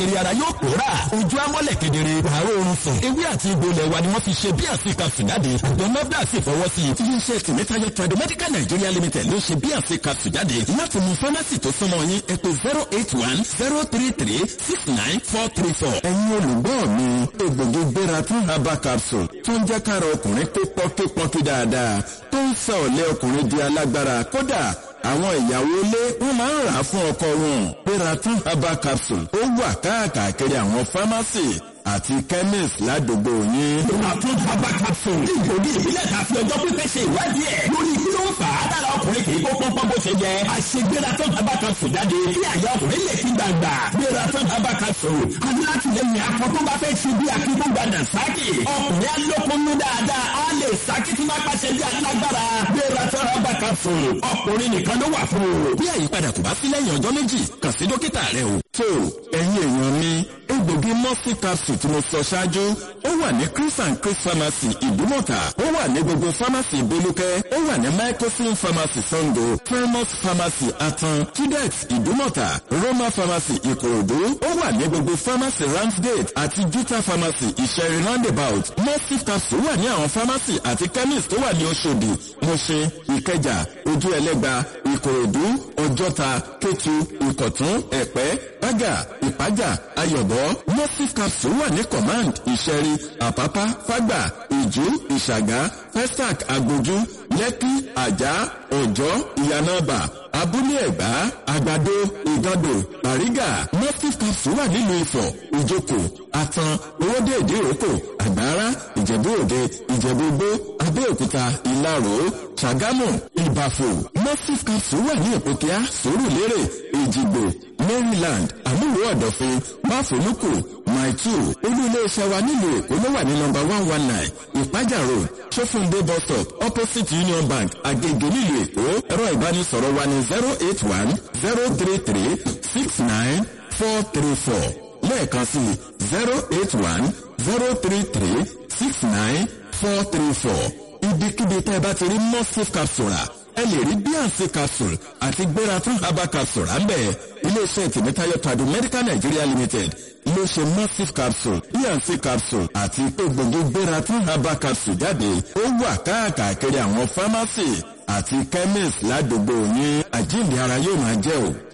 èrè ara yóò pòórà ojú amọ́lẹ̀ kedere wàárọ̀ oorun sùn ewé àti egbò ilẹ̀ wa ni wọ́n fi ṣe bí àsìkà fìdáde àjọ nafda sì fọwọ́ sí i iléeṣẹ́ tìmítayọ tradomedical nigeria limited ló ṣe bí àsìkà fìdáde láti mú fámásì tó súnmọ́ yín ẹ pè zero eight one zero three three six nine four three four. ẹ̀yin olùgbọ́ mi egbògi gbéra tún herbal capsule tó ń jẹ́ kára ọkùnrin pé pọ́kípọ́kí dáadáa tó ń sọ ọ̀lẹ́ ọkùnrin di alágbára kódà àwọn ìyàwó ilé wọn máa ń rà á fún ọkọ wọn gbéra tún herbal capsule ó wà káàkiri àwọn fámásì àti chemist ládùúgbò yín. Àtún bàbá capsule. Ìgbòdì ìbílẹ̀ ta fi ọjọ́ pípẹ́ ṣe ìwádìí ẹ̀. Lórí kí ló ń fà á dára ọkùnrin kì í kó pọ́npọ́n bó ṣe jẹ. Àṣegbéra tó bàbá capsule jáde. Kí àyà ọkùnrin lè fi gbàgbà. Gbéra tó bàbá capsule. Alátìlẹyìn akọ tó bá fẹ́ ṣe bí akíkú gbàdà sákì. Ọkùnrin alókùnrin dáadáa. Á lè sákì tí máa pàṣẹ bí alágbára. Gbéra tó bàbá capsule. Ọkùnrin nìkan ló wà fún o. Bí àyípadà kò bá sí lẹ́yìn ọjọ́ méjì, kàn sí dókítà rẹ o. tó ẹ̀yin èèyàn mi egbògi mọ́sí capsule tí mo sọ ṣáájú ó wà ní chris and chris pharmacy ìdúmọ̀tà ó wà ní gbogbo pharmacy ìbólúkẹ́ ó wà ní microsim pharmacy sango primus pharmacy atan tudex ìdúmọ̀tà roma pharmacy ìkòròdú ó wà ní gbogbo pharmacy ramsgate àti juta pharmacy ìṣẹ̀rí roundabout mọ́sí capsule wà ní àwọn pharmacy àti chemist tó wà ní oṣòdì mọ̀ṣẹ́ ìkẹjà ojú ẹlẹ́gba ìkòròdú ọjọ́ta kétu ìkọ̀tún ẹ̀pẹ́ bága ìpájà ayọ̀bọ mosif capsule wà ní command ìṣẹ̀rí àpápá fágbà ìjú ìṣàgá festac agbójú lẹ́kí àjà ọ̀jọ́ ìyànàbà abúlé ẹ̀gbá àgbàdo ìgàdò bàrígà mosif capsule wà nílùú ifọ̀ ìjoko àtàn owóde ìdíròkò àgbára ìjẹ̀bú òde ìjẹ̀bú gbó abẹ́òkúta ìlarò ṣàgámù ìbàfò mosif capsule wà ní ìpòkíà sòrùlérè ìjìgbò maryland àmúlò ọ̀dọ̀fin máfòlùkù maitu olú iléeṣẹ́ wa nílùú èkó ló wà ní nọmba one one nine ìpájà road sọfúndé bus stop opposite union bank agege nílùú èkó ẹ̀rọ ìbánisọ̀rọ̀ wa ní zero eight one zero three three six nine four three four lẹ́ẹ̀kan sí zero eight one zero three three six nine four three four ibikíbi tẹ́ ẹ bá ti rí mosif capsule ẹ lè rí bíànsì capsule àti gbéra fún herbal capsule ráńbẹ́ iléeṣẹ́ tìmítayọ tàdú medical nigeria limited ló ṣe massive capsule bíànsì capsule àti egbògi gbéra fún herbal capsule jáde ó wà káàkiri àwọn pharmacy àti chemist ládùúgbò yín àjíǹde ara yóò máa jẹ́ o.